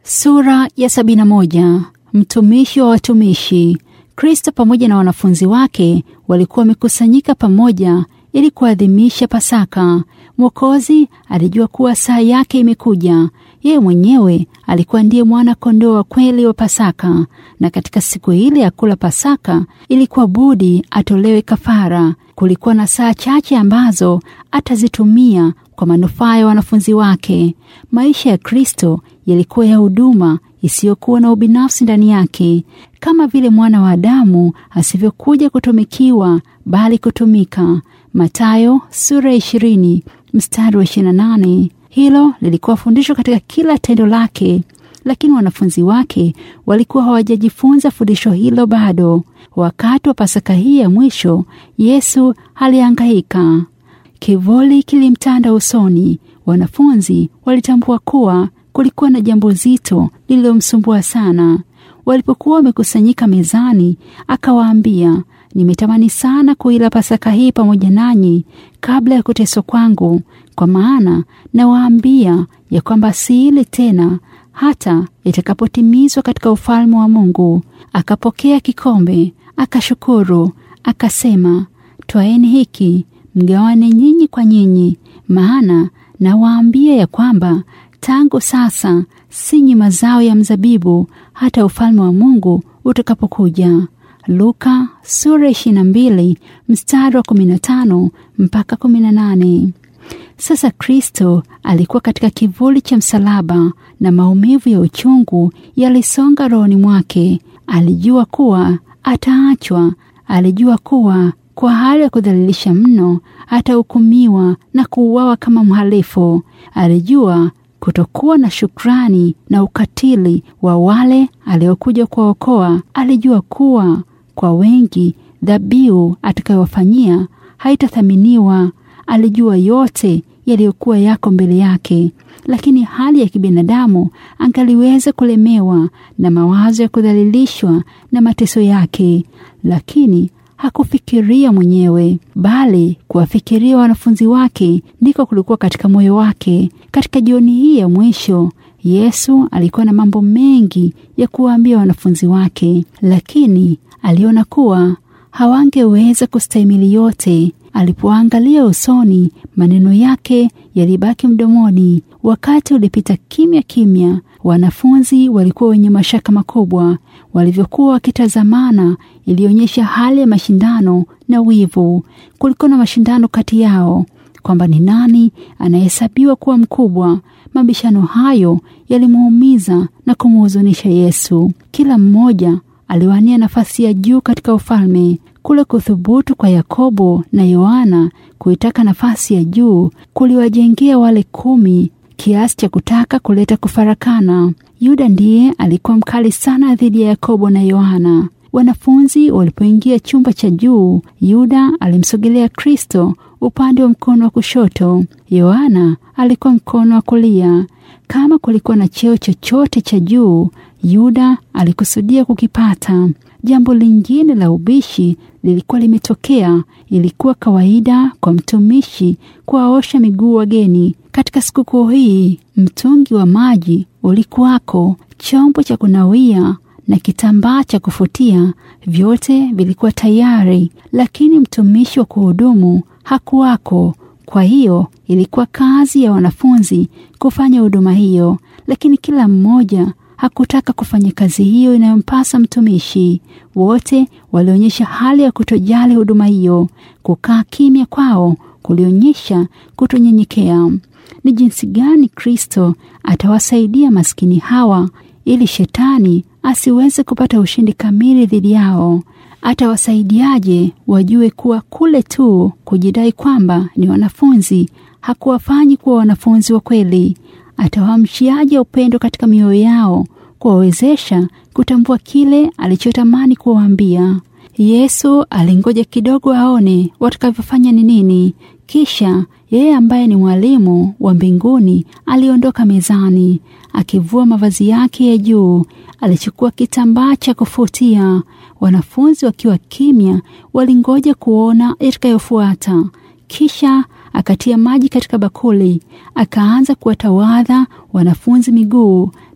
Sura ya sabini na moja. Mtumishi wa watumishi. Kristo pamoja na wanafunzi wake walikuwa wamekusanyika pamoja ili kuadhimisha Pasaka. Mwokozi alijua kuwa saa yake imekuja. Yeye mwenyewe alikuwa ndiye mwana kondoo wa kweli wa Pasaka, na katika siku ile ya kula Pasaka ilikuwa budi atolewe kafara. Kulikuwa na saa chache ambazo atazitumia kwa manufaa ya wanafunzi wake. Maisha ya Kristo yalikuwa ya huduma isiyokuwa na ubinafsi ndani yake, kama vile mwana wa Adamu asivyokuja kutumikiwa bali kutumika. Mathayo sura ya ishirini mstari wa ishirini na nane. Hilo lilikuwa fundisho katika kila tendo lake, lakini wanafunzi wake walikuwa hawajajifunza fundisho hilo bado. Wakati wa Pasaka hii ya mwisho, Yesu alihangaika. Kivuli kilimtanda usoni. Wanafunzi walitambua kuwa kulikuwa na jambo zito lililomsumbua sana. Walipokuwa wamekusanyika mezani, akawaambia, nimetamani sana kuila Pasaka hii pamoja nanyi kabla ya kuteswa kwangu, kwa maana nawaambia ya kwamba siile tena hata itakapotimizwa katika ufalme wa Mungu. Akapokea kikombe, akashukuru, akasema, twaeni hiki mgawane nyinyi kwa nyinyi, maana nawaambia ya kwamba tangu sasa sinywi mazao ya mzabibu hata ufalme wa Mungu utakapokuja. Luka sura ishirini na mbili mstari wa kumi na tano mpaka kumi na nane. Sasa Kristo alikuwa katika kivuli cha msalaba na maumivu ya uchungu yalisonga rohoni mwake. Alijua kuwa ataachwa, alijua kuwa kwa hali ya kudhalilisha mno atahukumiwa na kuuawa kama mhalifu. Alijua kutokuwa na shukrani na ukatili wa wale aliokuja kuwaokoa. Alijua kuwa kwa wengi dhabihu atakayowafanyia haitathaminiwa. Alijua yote yaliyokuwa yako mbele yake, lakini hali ya kibinadamu angaliweza kulemewa na mawazo ya kudhalilishwa na mateso yake, lakini hakufikiria mwenyewe bali kuwafikiria wanafunzi wake ndiko kulikuwa katika moyo wake. Katika jioni hii ya mwisho, Yesu alikuwa na mambo mengi ya kuwaambia wanafunzi wake, lakini aliona kuwa hawangeweza kustahimili yote. Alipoangalia usoni, maneno yake yalibaki mdomoni. Wakati ulipita kimya kimya. Wanafunzi walikuwa wenye mashaka makubwa. Walivyokuwa wakitazamana, ilionyesha hali ya mashindano na wivu. Kulikuwa na mashindano kati yao kwamba ni nani anahesabiwa kuwa mkubwa. Mabishano hayo yalimuumiza na kumhuzunisha Yesu. Kila mmoja aliwania nafasi ya juu katika ufalme. Kule kuthubutu kwa Yakobo na Yohana kuitaka nafasi ya juu kuliwajengea wale kumi kiasi cha kutaka kuleta kufarakana. Yuda ndiye alikuwa mkali sana dhidi ya Yakobo na Yohana. Wanafunzi walipoingia chumba cha juu, Yuda alimsogelea Kristo upande wa mkono wa kushoto, Yohana alikuwa mkono wa kulia. Kama kulikuwa na cheo chochote cha juu, Yuda alikusudia kukipata. Jambo lingine la ubishi lilikuwa limetokea. Ilikuwa kawaida kwa mtumishi kuwaosha miguu wageni. Katika sikukuu hii, mtungi wa maji ulikuwako, chombo cha kunawia na kitambaa cha kufutia, vyote vilikuwa tayari, lakini mtumishi wa kuhudumu hakuwako. Kwa hiyo ilikuwa kazi ya wanafunzi kufanya huduma hiyo, lakini kila mmoja hakutaka kufanya kazi hiyo inayompasa mtumishi. Wote walionyesha hali ya kutojali huduma hiyo. Kukaa kimya kwao kulionyesha kutonyenyekea. Ni jinsi gani Kristo atawasaidia maskini hawa ili shetani asiweze kupata ushindi kamili dhidi yao? Atawasaidiaje wajue kuwa kule tu kujidai kwamba ni wanafunzi hakuwafanyi kuwa wanafunzi wa kweli? Atawaamshiaje upendo katika mioyo yao, kuwawezesha kutambua kile alichotamani kuwaambia? Yesu alingoja kidogo aone watakavyofanya ni nini, kisha yeye ambaye ni mwalimu wa mbinguni aliondoka mezani, akivua mavazi yake ya juu, alichukua kitambaa cha kufutia. Wanafunzi wakiwa kimya, walingoja kuona itakayofuata. Kisha akatia maji katika bakuli, akaanza kuwatawadha wanafunzi miguu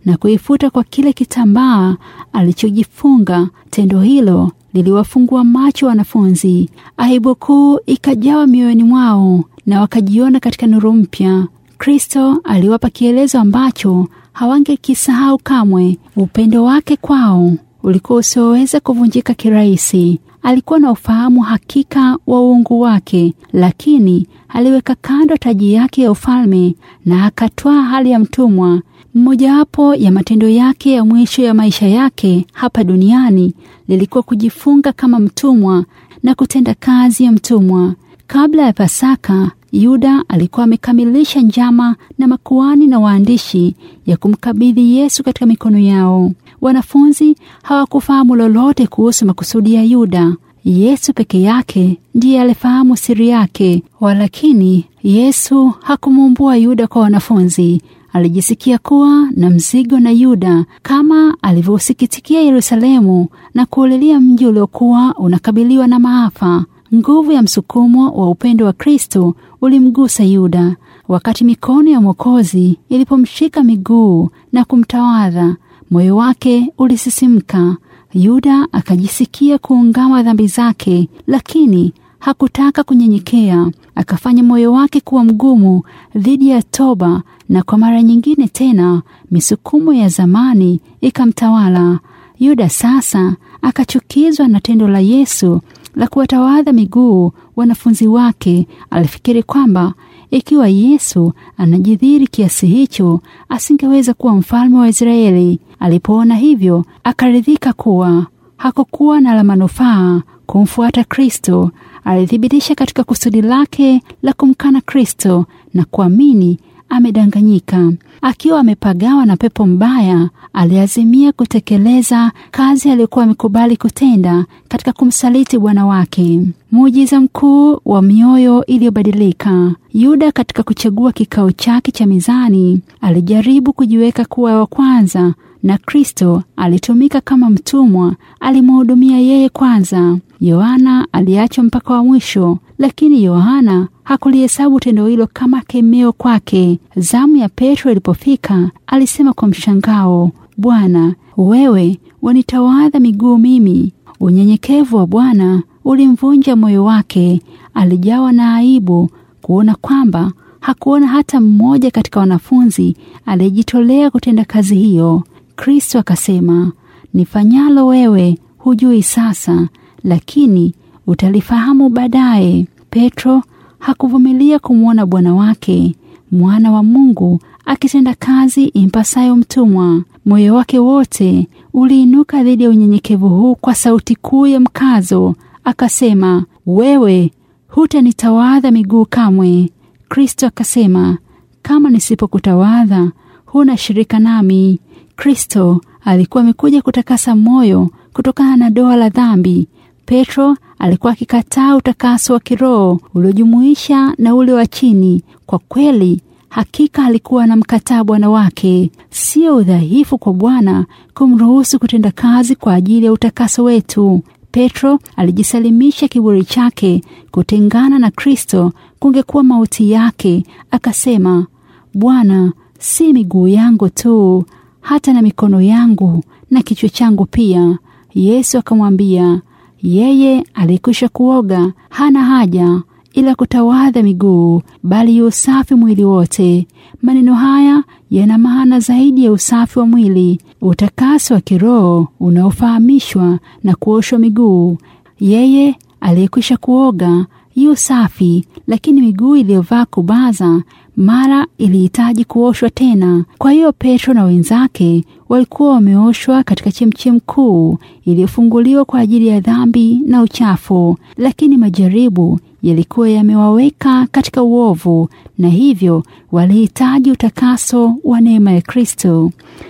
na kuifuta kwa kile kitambaa alichojifunga. Tendo hilo liliwafungua macho wanafunzi. Aibu kuu ikajawa mioyoni mwao na wakajiona katika nuru mpya. Kristo aliwapa kielezo ambacho hawangekisahau kamwe. Upendo wake kwao ulikuwa usioweza kuvunjika kirahisi. Alikuwa na ufahamu hakika wa uungu wake, lakini aliweka kando taji yake ya ufalme na akatwaa hali ya mtumwa. Mmojawapo ya matendo yake ya mwisho ya maisha yake hapa duniani lilikuwa kujifunga kama mtumwa na kutenda kazi ya mtumwa. Kabla ya Pasaka, Yuda alikuwa amekamilisha njama na makuani na waandishi ya kumkabidhi Yesu katika mikono yao. Wanafunzi hawakufahamu lolote kuhusu makusudi ya Yuda. Yesu peke yake ndiye alifahamu siri yake. Walakini Yesu hakumuumbua Yuda kwa wanafunzi. Alijisikia kuwa na mzigo na Yuda kama alivyosikitikia Yerusalemu na kuulilia mji uliokuwa unakabiliwa na maafa. Nguvu ya msukumo wa upendo wa Kristo ulimgusa Yuda wakati mikono ya Mwokozi ilipomshika miguu na kumtawadha. Moyo wake ulisisimka. Yuda akajisikia kuungama dhambi zake, lakini hakutaka kunyenyekea. Akafanya moyo wake kuwa mgumu dhidi ya toba, na kwa mara nyingine tena misukumo ya zamani ikamtawala Yuda. Sasa akachukizwa na tendo la Yesu la kuwatawadha miguu wanafunzi wake. Alifikiri kwamba ikiwa Yesu anajidhiri kiasi hicho, asingeweza kuwa mfalme wa Israeli. Alipoona hivyo, akaridhika kuwa hakukuwa na la manufaa kumfuata Kristo. Alithibitisha katika kusudi lake la kumkana Kristo na kuamini amedanganyika. Akiwa amepagawa na pepo mbaya, aliazimia kutekeleza kazi aliyokuwa amekubali kutenda katika kumsaliti Bwana wake. Muujiza mkuu wa mioyo iliyobadilika. Yuda katika kuchagua kikao chake cha mizani alijaribu kujiweka kuwa wa kwanza, na Kristo alitumika kama mtumwa. Alimhudumia yeye kwanza. Yohana aliachwa mpaka wa mwisho, lakini Yohana hakulihesabu tendo hilo kama kemeo kwake. Zamu ya Petro ilipofika, alisema kwa mshangao, Bwana, wewe wanitawadha miguu mimi? Unyenyekevu wa Bwana ulimvunja moyo wake. Alijawa na aibu kuona kwamba hakuona hata mmoja katika wanafunzi aliyejitolea kutenda kazi hiyo. Kristo akasema, nifanyalo wewe hujui sasa, lakini utalifahamu baadaye. Petro hakuvumilia kumwona Bwana wake mwana wa Mungu akitenda kazi impasayo mtumwa. Moyo wake wote uliinuka dhidi ya unyenyekevu huu kwa sauti kuu ya mkazo, akasema, wewe hutanitawadha miguu kamwe. Kristo akasema, kama nisipokutawadha huna shirika nami. Kristo alikuwa amekuja kutakasa moyo kutokana na doa la dhambi. Petro alikuwa akikataa utakaso wa kiroho uliojumuisha na ule wa chini. Kwa kweli, hakika alikuwa anamkataa Bwana wake. Sio udhaifu kwa Bwana kumruhusu kutenda kazi kwa ajili ya utakaso wetu. Petro alijisalimisha kiburi chake. Kutengana na Kristo kungekuwa mauti yake. Akasema, Bwana, si miguu yangu tu, hata na mikono yangu na kichwa changu pia. Yesu akamwambia, yeye aliyekwisha kuoga hana haja ila kutawadha miguu, bali yu usafi mwili wote. Maneno haya yana maana zaidi ya usafi wa mwili, utakaso wa kiroho unaofahamishwa na kuoshwa miguu. Yeye aliyekwisha kuoga yu safi, lakini miguu iliyovaa kubaza mara ilihitaji kuoshwa tena. Kwa hiyo Petro na wenzake walikuwa wameoshwa katika chemchem kuu iliyofunguliwa kwa ajili ya dhambi na uchafu, lakini majaribu yalikuwa yamewaweka katika uovu, na hivyo walihitaji utakaso wa neema ya Kristo.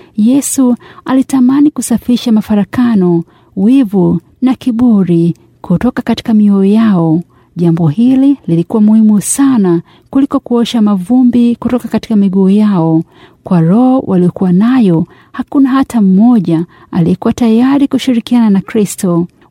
Yesu alitamani kusafisha mafarakano, wivu na kiburi kutoka katika mioyo yao. Jambo hili lilikuwa muhimu sana kuliko kuosha mavumbi kutoka katika miguu yao. Kwa roho waliokuwa nayo, hakuna hata mmoja aliyekuwa tayari kushirikiana na Kristo.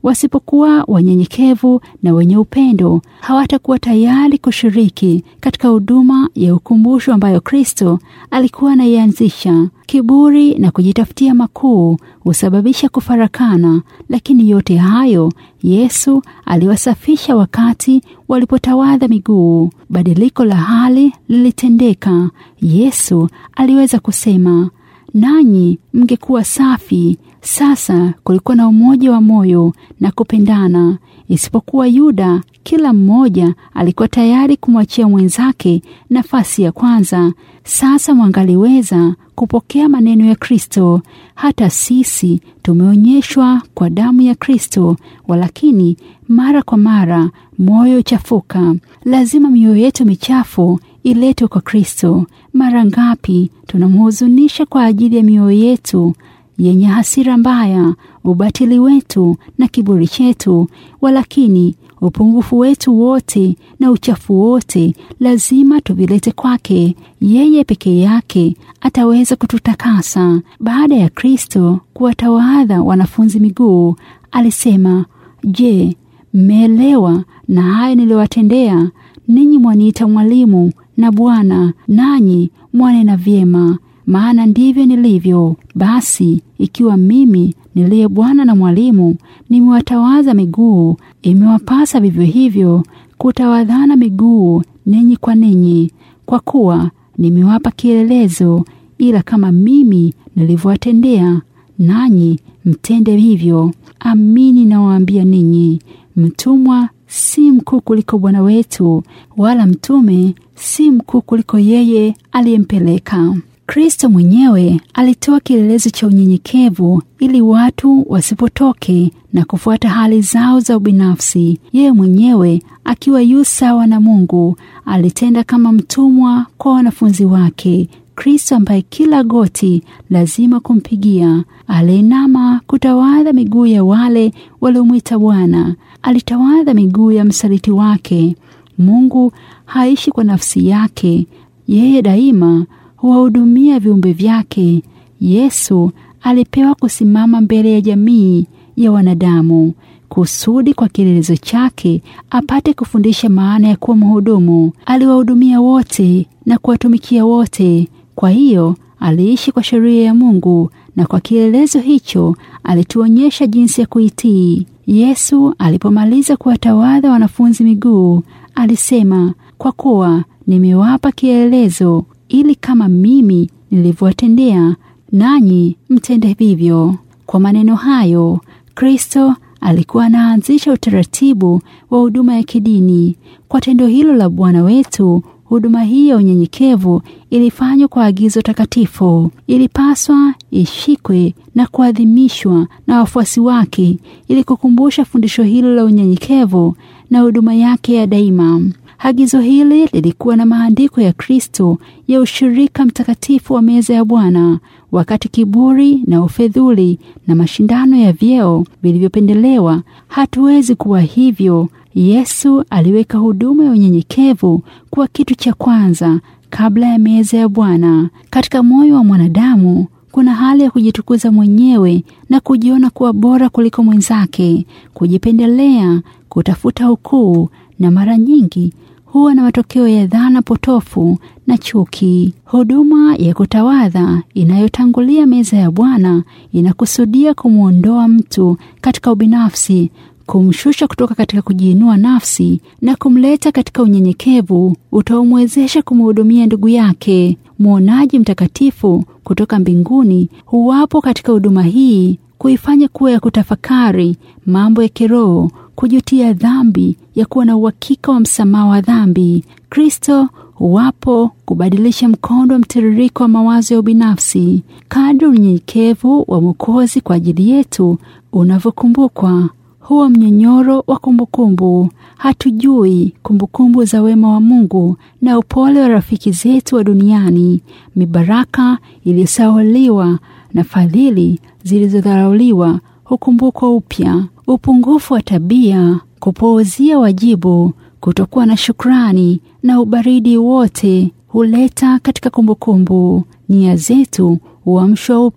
Wasipokuwa wanyenyekevu na wenye upendo, hawatakuwa tayari kushiriki katika huduma ya ukumbusho ambayo Kristo alikuwa anaianzisha. Kiburi na kujitafutia makuu husababisha kufarakana, lakini yote hayo Yesu aliwasafisha wakati walipotawadha miguu. Badiliko la hali lilitendeka. Yesu aliweza kusema, nanyi mngekuwa safi. Sasa kulikuwa na umoja wa moyo na kupendana. Isipokuwa Yuda, kila mmoja alikuwa tayari kumwachia mwenzake nafasi ya kwanza. Sasa mwangaliweza kupokea maneno ya Kristo. Hata sisi tumeonyeshwa kwa damu ya Kristo, walakini mara kwa mara moyo uchafuka. Lazima mioyo yetu michafu iletwe kwa Kristo. Mara ngapi tunamhuzunisha kwa ajili ya mioyo yetu yenye hasira mbaya, ubatili wetu na kiburi chetu, walakini upungufu wetu wote na uchafu wote lazima tuvilete kwake. Yeye peke yake ataweza kututakasa. Baada ya Kristo kuwatawadha wanafunzi miguu, alisema, Je, mmeelewa na haya niliwatendea ninyi? Mwaniita mwalimu na Bwana, nanyi mwanena vyema maana ndivyo nilivyo. Basi ikiwa mimi niliye Bwana na mwalimu nimewatawaza miguu, imewapasa vivyo hivyo kutawadhana miguu ninyi kwa ninyi, kwa kuwa nimewapa kielelezo, ila kama mimi nilivyowatendea, nanyi mtende hivyo. Amini nawaambia ninyi, mtumwa si mkuu kuliko bwana wetu, wala mtume si mkuu kuliko yeye aliyempeleka. Kristo mwenyewe alitoa kielelezo cha unyenyekevu ili watu wasipotoke na kufuata hali zao za ubinafsi. Yeye mwenyewe akiwa yu sawa na Mungu alitenda kama mtumwa kwa wanafunzi wake. Kristo ambaye kila goti lazima kumpigia, aliinama kutawadha miguu ya wale waliomwita Bwana. Alitawadha miguu ya msaliti wake. Mungu haishi kwa nafsi yake, yeye daima huwahudumia viumbe vyake. Yesu alipewa kusimama mbele ya jamii ya wanadamu kusudi kwa kielelezo chake apate kufundisha maana ya kuwa mhudumu. Aliwahudumia wote na kuwatumikia wote. Kwa hiyo aliishi kwa sheria ya Mungu, na kwa kielelezo hicho alituonyesha jinsi ya kuitii. Yesu alipomaliza kuwatawadha wanafunzi miguu, alisema, kwa kuwa nimewapa kielelezo ili kama mimi nilivyowatendea nanyi mtende vivyo. Kwa maneno hayo, Kristo alikuwa anaanzisha utaratibu wa huduma ya kidini. Kwa tendo hilo la Bwana wetu, huduma hii ya unyenyekevu ilifanywa kwa agizo takatifu. Ilipaswa ishikwe na kuadhimishwa na wafuasi wake ili kukumbusha fundisho hilo la unyenyekevu na huduma yake ya daima. Agizo hili lilikuwa na maandiko ya Kristo ya ushirika mtakatifu wa meza ya Bwana. Wakati kiburi na ufedhuli na mashindano ya vyeo vilivyopendelewa, hatuwezi kuwa hivyo. Yesu aliweka huduma ya unyenyekevu kuwa kitu cha kwanza kabla ya meza ya Bwana. Katika moyo wa mwanadamu kuna hali ya kujitukuza mwenyewe na kujiona kuwa bora kuliko mwenzake, kujipendelea, kutafuta ukuu na mara nyingi huwa na matokeo ya dhana potofu na chuki. Huduma ya kutawadha inayotangulia meza ya Bwana inakusudia kumwondoa mtu katika ubinafsi, kumshusha kutoka katika kujiinua nafsi na kumleta katika unyenyekevu utaomwezesha kumhudumia ndugu yake. Mwonaji mtakatifu kutoka mbinguni huwapo katika huduma hii kuifanya kuwa ya kutafakari mambo ya kiroho, kujutia dhambi, ya kuwa na uhakika wa msamaha wa dhambi. Kristo huwapo kubadilisha mkondo wa mtiririko wa mawazo ya ubinafsi. Kadri unyenyekevu wa Mwokozi kwa ajili yetu unavyokumbukwa, huwa mnyonyoro wa kumbukumbu. Hatujui kumbukumbu za wema wa Mungu na upole wa rafiki zetu wa duniani, mibaraka iliyosahauliwa na fadhili zilizodharauliwa hukumbukwa upya. Upungufu wa tabia, kupuuzia wajibu, kutokuwa na shukrani na ubaridi wote huleta katika kumbukumbu. Nia zetu huamshwa upya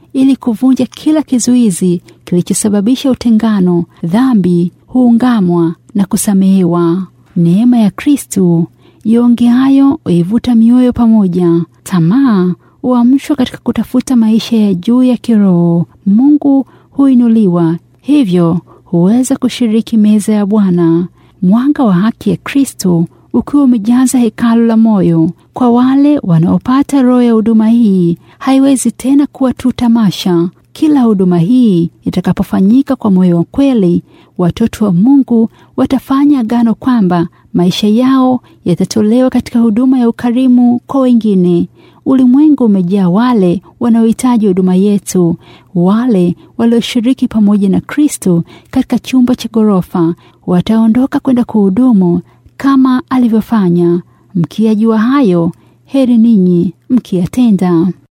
ili kuvunja kila kizuizi kilichosababisha utengano. Dhambi huungamwa na kusamehewa. Neema ya Kristu iongeayo huivuta mioyo pamoja. Tamaa huamshwa katika kutafuta maisha ya juu ya kiroho. Mungu huinuliwa, hivyo huweza kushiriki meza ya Bwana. Mwanga wa haki ya Kristo ukiwa umejaza hekalu la moyo. Kwa wale wanaopata roho ya huduma hii, haiwezi tena kuwa tu tamasha. Kila huduma hii itakapofanyika kwa moyo wa kweli, watoto wa Mungu watafanya agano kwamba maisha yao yatatolewa katika huduma ya ukarimu kwa wengine. Ulimwengu umejaa wale wanaohitaji huduma yetu, wale walioshiriki pamoja na Kristo katika chumba cha ghorofa wataondoka kwenda kuhudumu kama alivyofanya. Mkiyajua hayo, heri ninyi mkiyatenda.